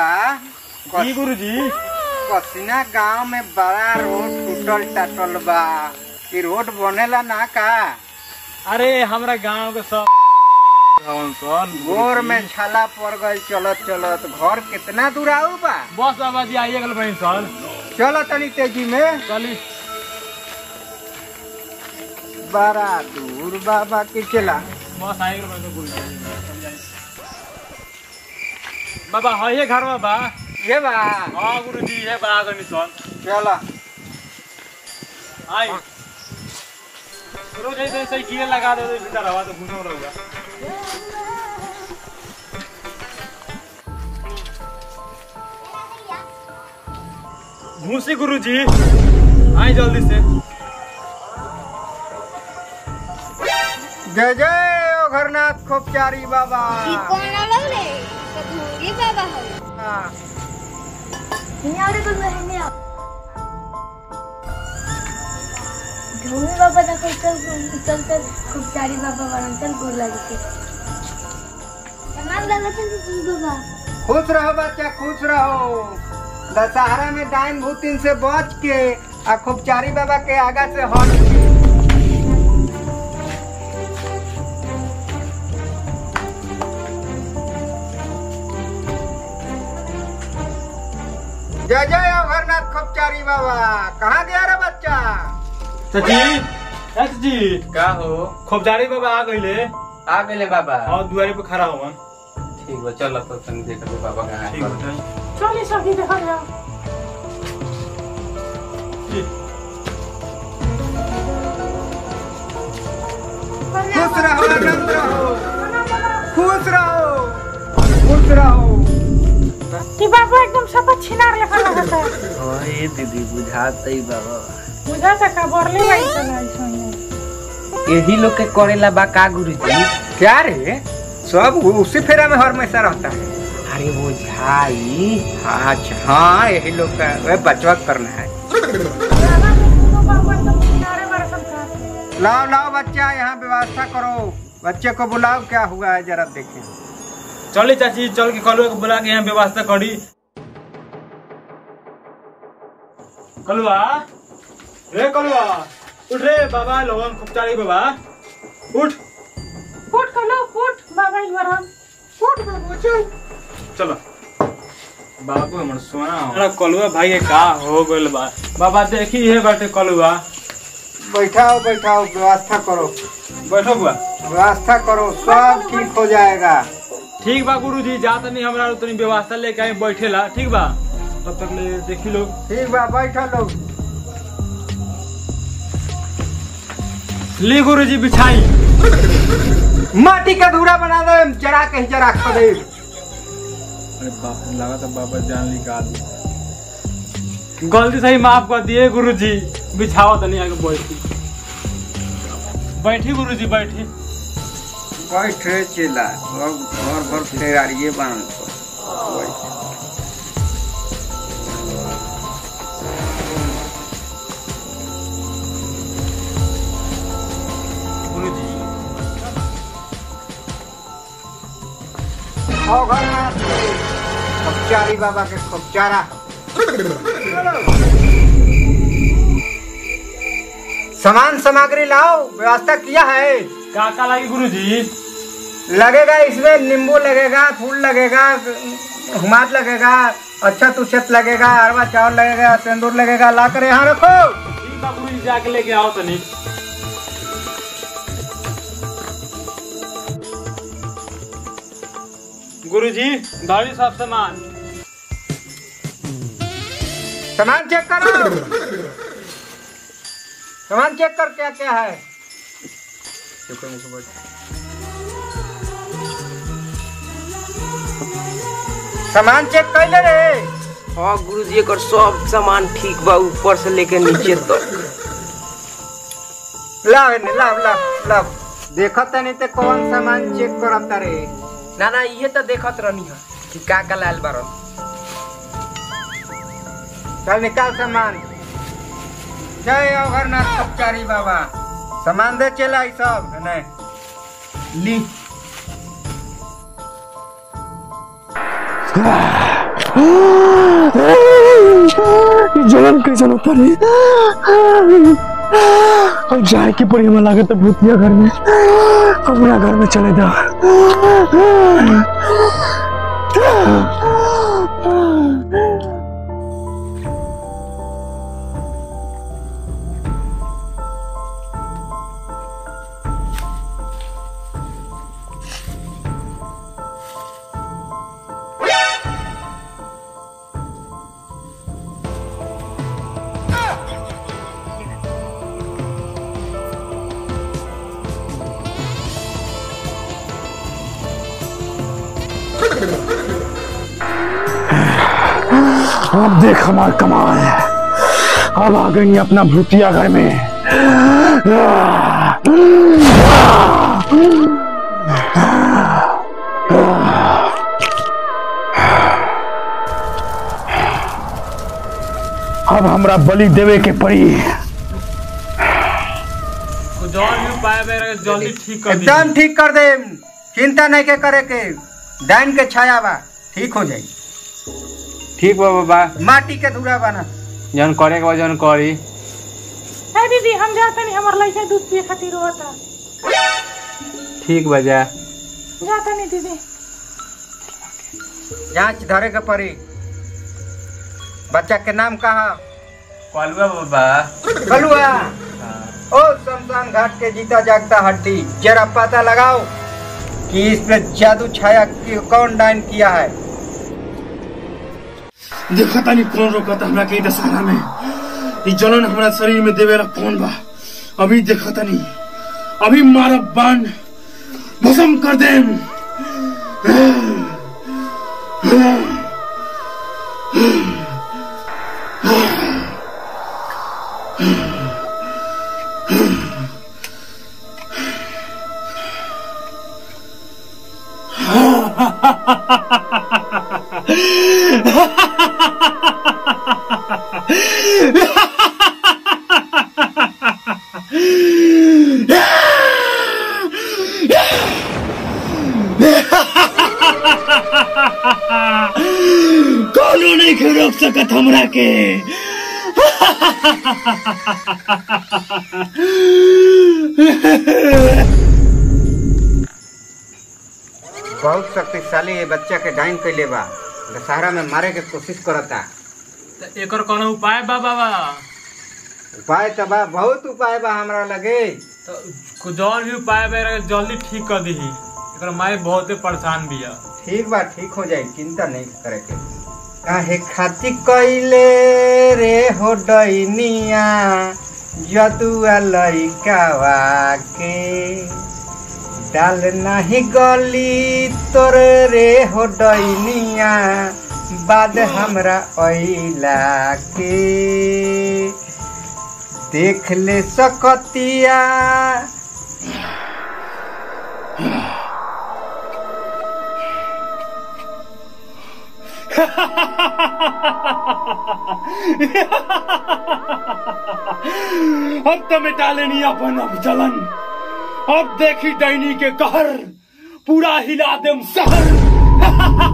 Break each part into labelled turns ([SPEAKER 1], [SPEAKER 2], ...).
[SPEAKER 1] जी गुरुजी
[SPEAKER 2] कसिना गांव में बड़ा रोड टूटल टाटल बा इ रोड बनेला ना का
[SPEAKER 1] अरे हमरा गांव के सब हवन सन
[SPEAKER 2] गोर में छाला पड़ गई चलत चलत घर कितना दूर आऊ बा
[SPEAKER 1] बस बाबा जी आइए गल बहन सन
[SPEAKER 2] चलो तनी तेजी में
[SPEAKER 1] चली
[SPEAKER 2] बड़ा दूर बाबा के चला
[SPEAKER 1] बस आइए गल बहन गुरुजी बाबा है ये घर में बा
[SPEAKER 2] ये बा
[SPEAKER 1] हाँ गुरुजी ये बा गनी सन
[SPEAKER 2] चलो
[SPEAKER 1] आई रोज ऐसे साइकिल लगा दे भीतर हवा तो घूमे रहेगा घूसी गुरुजी आई जल्दी से
[SPEAKER 2] जय जय ओघरनाथ खोपचारी बाबा
[SPEAKER 3] इ कोण लागले तर घोरी बाबा हो
[SPEAKER 2] हाँ,
[SPEAKER 3] हियावरे बोल रहे हैं घोरी बाबा da चल चल चल खूप चारी बाबा बनन चल गोर लागे के तमाम लागत है तुम बाबा
[SPEAKER 2] खुश रहो बच्चा खुश रहो दशहरा में डाइन भूतिन से बच के आ खोपचारी बाबा के आगा से हट के जय जय अभरनाथ खोपचारी बाबा कहाँ गया रे बच्चा
[SPEAKER 1] चाची चाची
[SPEAKER 4] का हो
[SPEAKER 1] खोपचारी बाबा आ गईले
[SPEAKER 4] आ गए बाबा
[SPEAKER 1] और दुआरे पे खड़ा हुआ
[SPEAKER 4] ठीक बा चल तो तनी देख लो बाबा कहाँ
[SPEAKER 1] ठीक
[SPEAKER 4] है
[SPEAKER 1] है
[SPEAKER 3] चलिए सभी देखा जाओ
[SPEAKER 1] ठीक।
[SPEAKER 2] खुश रहो आनंद रहो खुश रहो खुश रहो
[SPEAKER 5] कि बाबा एकदम सब छिनार लेखा लगता है
[SPEAKER 4] ओए दीदी बुझाते ही बाबा
[SPEAKER 5] बुझा सका बोरले भाई चला इसमें
[SPEAKER 4] यही लोग के करेला बा का गुरुजी
[SPEAKER 2] क्या रे सब उसी फेरा में हमेशा रहता है
[SPEAKER 4] अरे वो झाई
[SPEAKER 2] अच्छा हाँ यही लोग का वह बचवा करना है
[SPEAKER 5] बाबा के दोनों बाबा एकदम छिनारे मारे संसार
[SPEAKER 2] लाओ लाओ बच्चा यहाँ व्यवस्था करो बच्चे को बुलाओ क्या हुआ है जरा देखें
[SPEAKER 1] चली चाची चल के कलुआ को बुला के यहाँ व्यवस्था करी कलुआ रे कलुआ उठ रे बाबा लोगन खुपचारी बाबा उठ
[SPEAKER 5] फुट कलो फुट बाबा इवरम फुट बाबा चल
[SPEAKER 1] चलो बाबू हमर सोना अरे कलुआ भाई के का हो गइल बा बाबा देखी है बाटे कलुआ
[SPEAKER 2] बैठाओ बैठाओ व्यवस्था करो
[SPEAKER 1] बैठो बुआ
[SPEAKER 2] व्यवस्था करो सब ठीक हो जाएगा
[SPEAKER 1] ठीक बा गुरुजी जा तनी हमरा तनी व्यवस्था लेके आई बैठेला ठीक बा तब तक ले देखी लोग
[SPEAKER 2] ठीक बा बैठो लोग
[SPEAKER 1] ली गुरुजी बिछाई
[SPEAKER 2] माटी का धूरा बना दे जरा कहीं जरा खो दे
[SPEAKER 1] अरे बाप रे, लगा था बाबा जान निकाल गलती सही माफ कर दिए गुरुजी बिछाओ तनी आगे बैठी बैठी गुरुजी बैठी
[SPEAKER 2] बैठ रे चेला अब घर भर फेरारिए बांध को बैठ।
[SPEAKER 1] गुरुजी
[SPEAKER 2] आओ घर में आ। खपचारी बाबा के खपचारा सामान सामग्री लाओ व्यवस्था किया है
[SPEAKER 1] का का लगी गुरुजी
[SPEAKER 2] लगेगा इसमें नींबू लगेगा फूल लगेगा हुमाद लगेगा अच्छा तुछत लगेगा अरवा चावल लगेगा सिंदूर लगेगा ला कर यहाँ रखो
[SPEAKER 1] ठीक बा गुरुजी जाके लेके आओ तनी गुरुजी गाड़ी सब सामान
[SPEAKER 2] सामान चेक करो सामान चेक कर क्या क्या है सामान चेक कर ले रे
[SPEAKER 4] हाँ गुरुजी एकर सब सामान ठीक बा ऊपर से लेके नीचे तक
[SPEAKER 2] लाव एने लाव लाव लाव देखत नहीं ते कौन सामान चेक करता रे
[SPEAKER 4] ना ना ये तो देखत रहनी है कि का का लाल बारन
[SPEAKER 2] चल निकाल सामान जय अघरनाथ कपचारी बाबा सामान दे चला ई सब नहीं ली
[SPEAKER 6] जलन कैसन होता रे अब जाए के पड़ी हमें लगे तो भूतिया घर में अपना घर में चले जा अब देख हमार कमाल अब आ गई अपना भूतिया घर में अब हमरा बलि देवे के पड़ी
[SPEAKER 1] जौन भी उपाय मेरे जल्दी ठीक कर दीजिए
[SPEAKER 2] एकदम ठीक कर दे चिंता नहीं के करे के डाइन के छाया बा ठीक हो जाई
[SPEAKER 1] ठीक बा बाबा
[SPEAKER 2] माटी के धूरा बना
[SPEAKER 1] जौन करे के बा जौन करी
[SPEAKER 5] ए दीदी हम जाते नहीं हमार लड़का दूध पिए खातिर रोता
[SPEAKER 1] ठीक बा जा
[SPEAKER 5] जाते नहीं दीदी
[SPEAKER 2] जांच धरे के पड़ी बच्चा के नाम कहा
[SPEAKER 1] कलुआ बाबा
[SPEAKER 2] कलुआ ओ शमशान घाट के जीता जागता हड्डी जरा पता लगाओ कि इस पे जादू छाया की कौन डाइन किया है
[SPEAKER 6] देखा तानी कौन रोकता हमरा के ई दशहरा में ई जलन हमरा शरीर में देवेला कौन बा अभी देखा तानी अभी मारब बाण भस्म कर देम कौनो नहीं के रोक सकत हमरा के
[SPEAKER 2] बहुत शक्तिशाली ये बच्चा के डाइन कैले बा दशहरा में मारे के कोशिश करता
[SPEAKER 1] एकर कोनो उपाय बा बाबा
[SPEAKER 2] उपाय तो बा बहुत उपाय बा हमरा लगे
[SPEAKER 1] तो जौन भी उपाय मेरे जल्दी ठीक कर दीही एकर माई बहुते परेशान बिया
[SPEAKER 2] ठीक बा ठीक हो जाई चिंता नहीं करे के काहे खातिर कैले रे हो डैनिया जदुआ लइकावा के डाल नहीं गली तोर रे हो डैनिया बाद हमरा अइला के देख ले सकतिया
[SPEAKER 6] अब तो मिटा लेनी अपन अब जलन अब देखी डैनी के कहर पूरा हिला देम शहर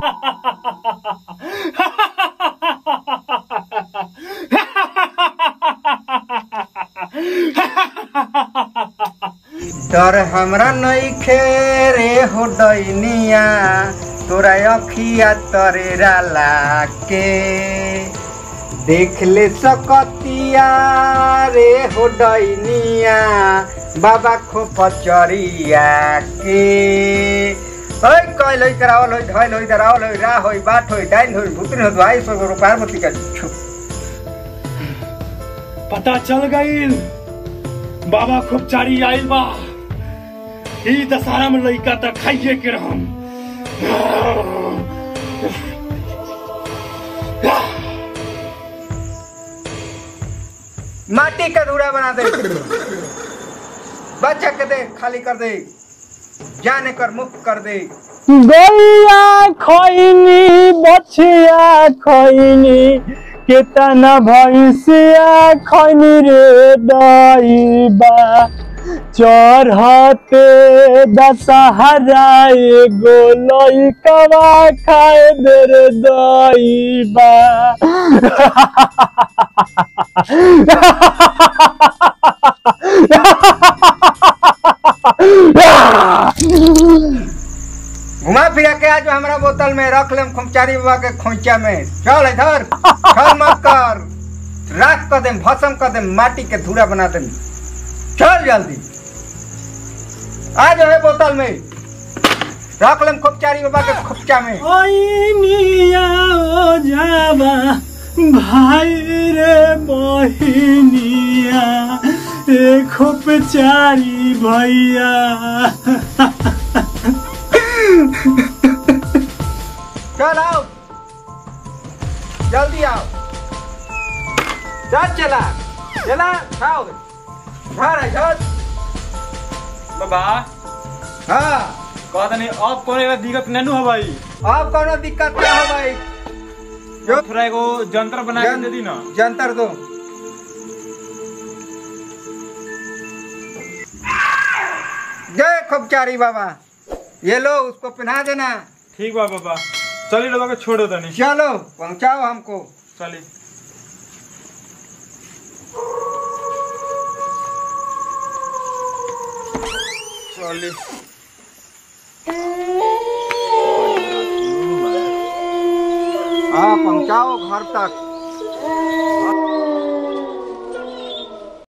[SPEAKER 2] डर हमरा नइखे रे हो डैनिया तोरा अखिया तरेरा लाके देख ले सकतिया रे हो डैनिया बाबा खो पचरिया के ओइ कइल होई करावल होई धइल होई दरावल होई रा होई बाट होई डाइन होई भूतनी होई भाई सो रुपया मती का छु
[SPEAKER 6] पता चल गईल बाबा खूब चारी आइल बा ई दशहरा में लइका त खाइए के रहम
[SPEAKER 2] माटी का धूरा बना दे बच्चा के दे खाली कर दे जाने कर मुक्त कर दे
[SPEAKER 6] गैया खैनी बछिया खैनी केतना भैंसिया खैनी रे दैबा
[SPEAKER 1] चढ़ते दशहरा एगो लइकवा खाए देर दईबा
[SPEAKER 2] घुमा फिरा के आज हमारा बोतल में रख लेम खुमचारी बाबा के खोइचा में चल इधर चल मत कर राख कर देम भस्म कर देम माटी के धूरा बना देम चल जल्दी आ जाओ है बोतल में रख लेम खुमचारी बाबा के खुपचा में
[SPEAKER 1] ओई मिया ओ जाबा भाई रे बहिनिया एक चारी भैया
[SPEAKER 2] चल आओ जल्दी आओ चल चला चला खाओ घर है घर
[SPEAKER 1] बाबा
[SPEAKER 2] हाँ
[SPEAKER 1] कहता नहीं अब कोई दिक्कत नहीं हो भाई
[SPEAKER 2] अब कोनो दिक्कत ना हो भाई जो
[SPEAKER 1] थोड़ा एगो जंतर बना के दे दी ना
[SPEAKER 2] जंतर दो जय खुबचारी बाबा ये लो उसको पहना देना
[SPEAKER 1] ठीक बा बाबा चलिए लोगों को छोड़ दो नहीं
[SPEAKER 2] चलो पहुंचाओ हमको
[SPEAKER 1] चलिए चलिए
[SPEAKER 2] हाँ पहुंचाओ घर तक